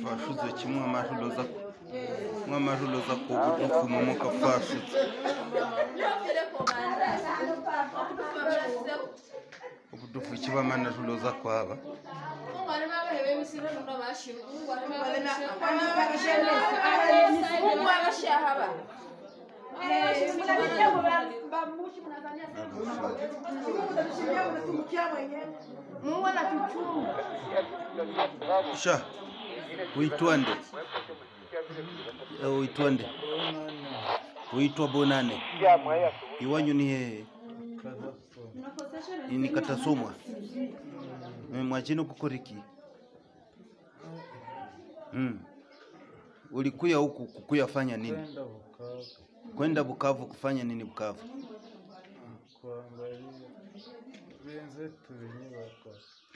fashuze kimwe amaruloza mwe amaruloza ku butufu mu muka fashuze ubutufu kibamana ruloza kwaba Mungu anatuchunga. sha uitwande Eh, uitwande uitwa bonane iwanyu ni hehe ini katasomwa Eh, mwachino kukoriki mm. ulikuya huku kukuya fanya nini kwenda Bukavu kwenda Bukavu kufanya nini Bukavu kuangalia wenzetu wenye wako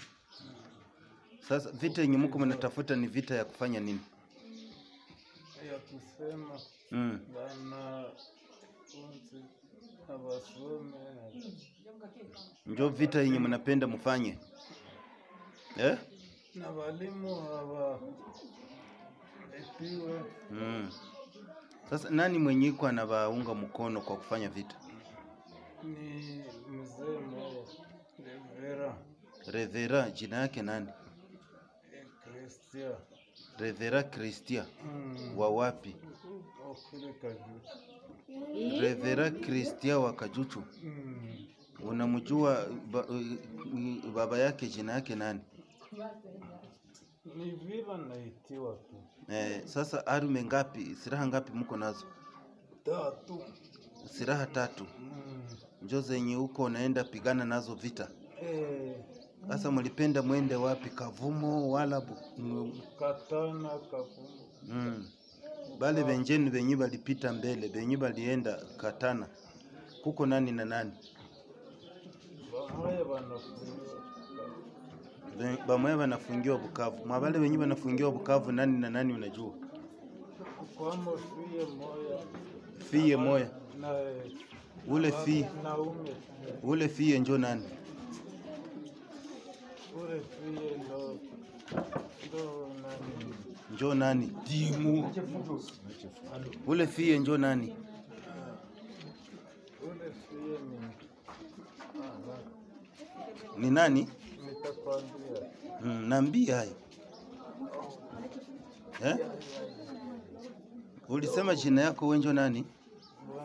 sasa vita yenye mko mnatafuta ni vita ya kufanya nini ya kusema mm. bana unzi abasome njo vita yenye mnapenda mfanye eh? na walimu hawa epiwe mm. Sasa nani mwenye iko anawaunga mkono kwa kufanya vita ni mzee mmoja Revera Revera jina yake nani Kristia Revera Christia mm. wa wapi okule kaju Revera Christia wa Kajuchu mm. unamjua ba, baba yake jina yake nani ni vile naitiwa tu eh, sasa arme ngapi silaha ngapi mko nazo tatu silaha tatu mm. njo zenye huko unaenda pigana nazo vita eh, sasa mlipenda mwende wapi kavumo wala bu, mm, katana kafumu mm. bale benjeni benye balipita mbele benye balienda katana kuko nani na nani bamoya banafunga Be- bamwe banafungiwa Bukavu mwa bale benye banafungiwa Bukavu nani na nani unajua kwamo fie moya fiye moya na ule fi naume ule fiye njo nani ule fie ndo ndo nani njo nani timu ule fiye njo nani ule fie ni Aha, ni nani nitakwambia mm, naambia hayo eh? ulisema jina yako wenjo nani